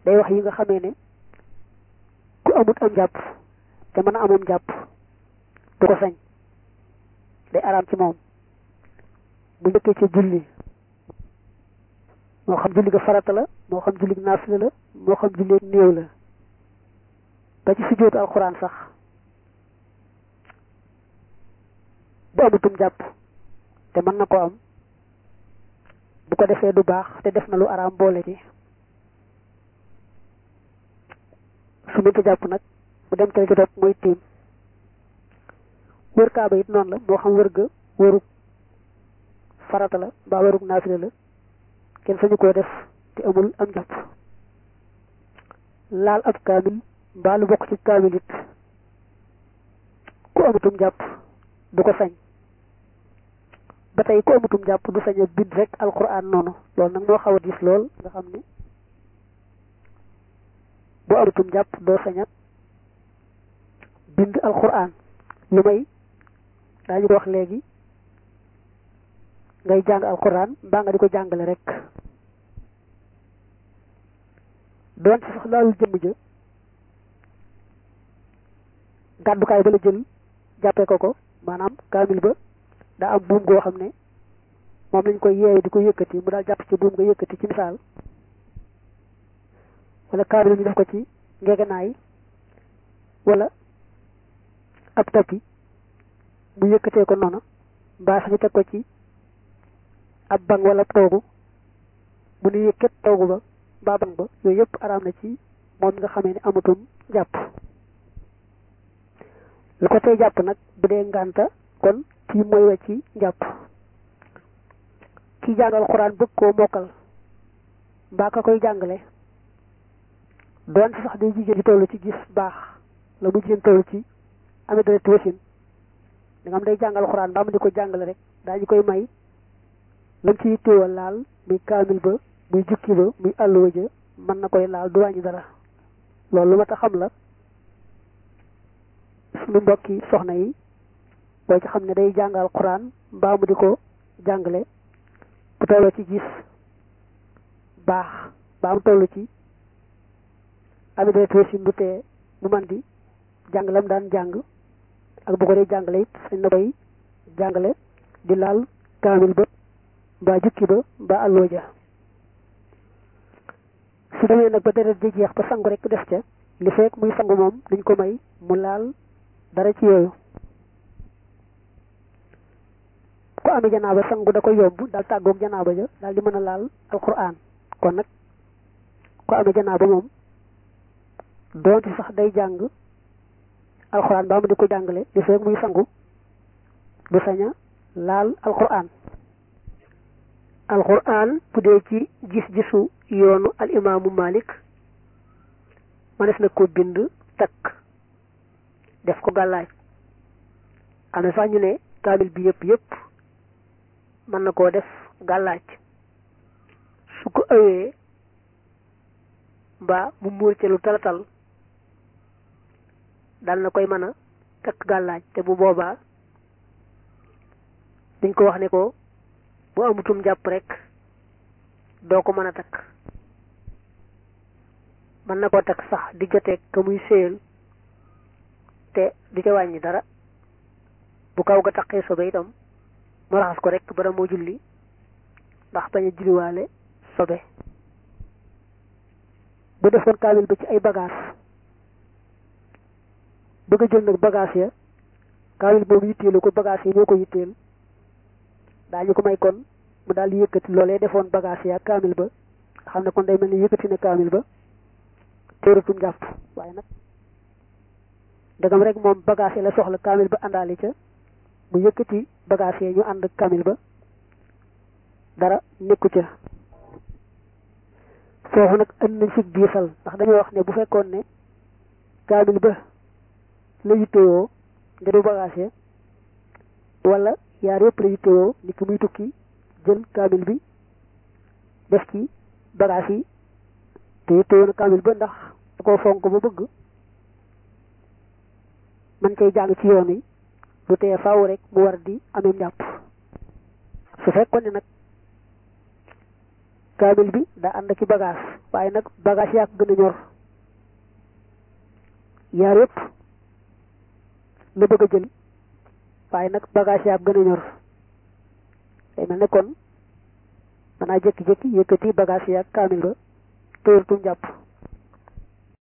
day wax yi nga xamee ne ku amut am jàpp te mën a amum jàpp du ko sañ day araam ci moom bu njëkkee ci julli moo xam julli ga farata la moo xam julli naafila la moo xam julli néew la ba ci sujjóotu alxuraan sax bu amutum jàpp te mën na ko am bu ko defee du baax te def na lu araam boole ci su mënta jàpp nag mu dem ca ci topp mooy tiim wër kaaba it noonu la moo xam wër ga wërug farata la mbaa wërug naafila la kenn sañu koo def te amul am jàpp laal ab kaamil mbaa lu bokk ci kaamil it ku amutum jàpp du ko sañ ba tey ku amutum jàpp du sañ a bind rek alquran noonu loolu nag moo xaw a diis lool nga xam ne bu amutum jàpp doo sañ a bind alquran lu may daañu ko wax léegi ngay jàng alquran mbaa nga di ko jàngale rek doon ci sax laalul jëmm ja gàddukaay ba la jël jàppee ko ko maanaam kaamil ba daa am buum goo xam ne moom lañ koy yeewe di ko yëkkati mu daal jàpp ci buum nga yëkkati ci misaal wala kaamil ñu def ko ci ngegenaay wala ab tappi mu yëkkatee ko noonu mbaa sax ñu teg ko ci ab bang wala toogu mu nu yëkkat toogu ba mbaa bang ba yooyu yëpp araam na ci moom nga xamee ne amatum jàpp lu ko tey jàpp nag bu dee ngànta kon kii mooy wa ci jàpp kii jàngal xuraan bëgg koo mokkal mbaa ka koy jàngale doon ci sax day jigéen ci tollu ci gis baax la mu jigéen tollu ci amee dara wasin da nga am day jàngal xuraan mbaa mu di ko jàngale rek daañu koy may lam ci téewal laal muy kaamil ba muy jukki ba muy àlluwa ja mën na koy laal du wàññi dara loolu lu ma ta xam la suñu mbokki soxna yi boo ci xam ne day jàngal xuraan mbaa mu di ko jàngale bu tolloo ci gis baax mbaa mu toll ci amee si du tee mu man di jàngalam daan jàng ak bu ko dee jàngale it sañ na koy jàngale di laal kaamil ba mbaa jukki ba mbaa àlloo ja su demee nag ba deret di jeex ba sangu rek def ca li fekk muy sangu moom duñ ko may mu laal dara ci yooyu ku amee janaaba sangu da koy yomb daal tàggoog janaaba ja daal di mën a laal alquran kon nag ku amee janaaba moom doonte sax day jàng alquran ba mu di ko jàngale li fekk muy sangu du saña laal alquran alquran bu dee ci gis-gisu yoonu al imaamu malik manes na ko bind takk def ko gàllaaj am na sax ñu ne kaamil bi yëpp yëpp mën na koo def gàllaaj su ko ëwee mbaa mu muur ci lu talatal dal na koy mën a takk gàllaaj te bu boobaa dañ ko wax ne ko bu amutum jàpp rek doo ko mën a takk mën na koo takk sax di joteeg ka muy séyal te du ca wàññi dara bu kaw ga taqee sobe itam mu raxas ko rek bara moo julli ndax bañ a julliwaale sobe bu defoon kaamil ba ci ay bagage bëgg a jël nag bagage ya kaamil boobu yitteelu ko bagage yi ñoo ko yitteel daañu ko may kon mu daal di yëkkati loolee defoon bagage ya kaamil ba xam ne kon day mel ni yëkkati na kaamil ba téeratum jàpp waaye nag ndegam rek moom bagage la soxla kaamil ba àndaali ca mu yëkkati bagage yi ñu ànd kaamil ba dara nekku ca foofu nag ënd nañ fi diisal ndax dañoo wax ne bu fekkoon ne kaamil ba la yittewoo nga du bagage wala yaar yëpp la yittewoo nit ki muy tukki jël kaamil bi def ci bagage yi te yittewoo na kaamil ba ndax da koo fonk ba bëgg man cay jàng ci yoon yi lu tee faaw rek mu war di amee njàpp su fekkoon ne nag kaamil bi daa ànd ak i bagage waaye nag bagage yaa ko gën a ñor yaar yëpp la bëgg a jël waaye nag bagage yaa ko gën a ñor day mel ne kon danaa jékki-jékki yëkkati bagage yaa kaamil ba tëyërtum jàpp